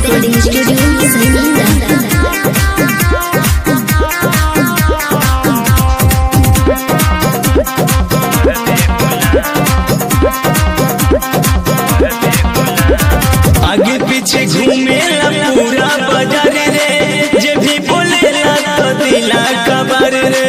Recording Studio, Zainab. आगे पीछे घूमेला पूरा बाजार रे जे भी बोलेला तो दिला कबर रे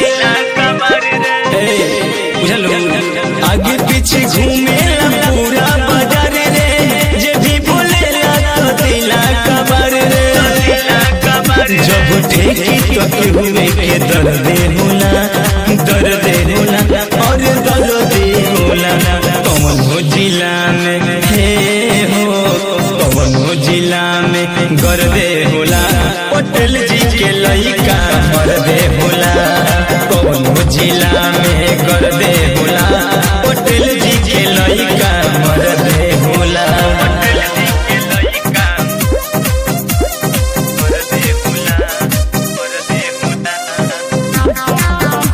हे, बुझलो आगे पीछे घूमेला पूरा बाजार रे जे भी बोलेला तो दिला कबर रे जब ठेकी तो केहू में के दर्द होला दर्द होला और दर्द होला कौन हो जिला में हे हो कौन हो जिला में गर्दे होला पटेल जी के लइका मर्दे होला कौन हो जिला में गर्दे होला पटेल जी के लइका मर्दे होला पटेल जी के लइका मर्दे होला मर्दे होला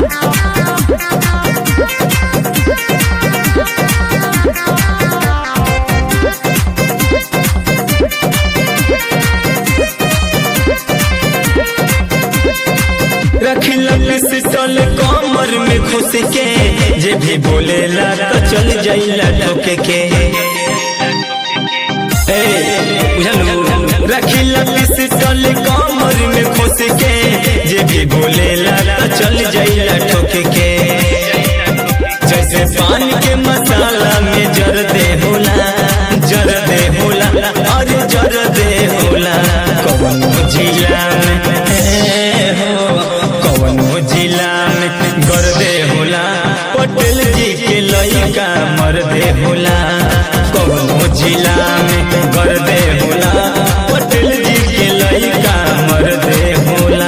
रखिला पिस्टल कमर में घुस के जे भी बोलेला तो चल जाइला ठोके के ए, बुझलू रखिला पिस्टल कमर में घुस के जे भी बोलेला तो चल जाइला ठोके के जैसे पान के मसाला में जर दे होला जर दे होला और जर दे होला कौन जिला में ए हो कौन जिला में कर दे होला पटेल जी के लइका मर दे होला कौन जिला में कर दे होला पटेल जी के लइका मर दे होला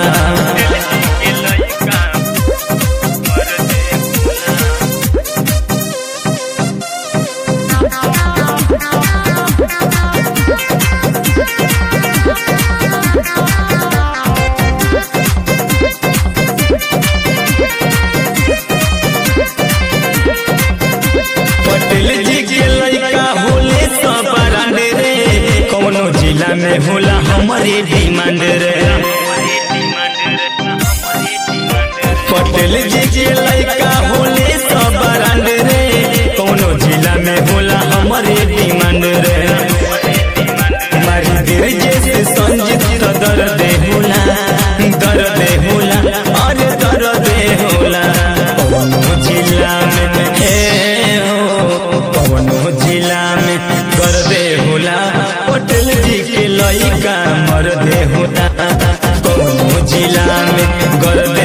पटेल जी के लइका होले सब ब्रांड रे कौनो जिला में होला हमारे डिमांड रे पटेल जी के लइका होले सब ब्रांड रे कौनो जिला में होला हमारे डिमांड रे मारी देर जैसे संजीत तो दर्द होला दर्द होला और दर्द होला कौनो जिला में हे हो कौनो जिला में दर्द होला पटेल जी के लइका मर्दे होता कौनो जिला में गर्द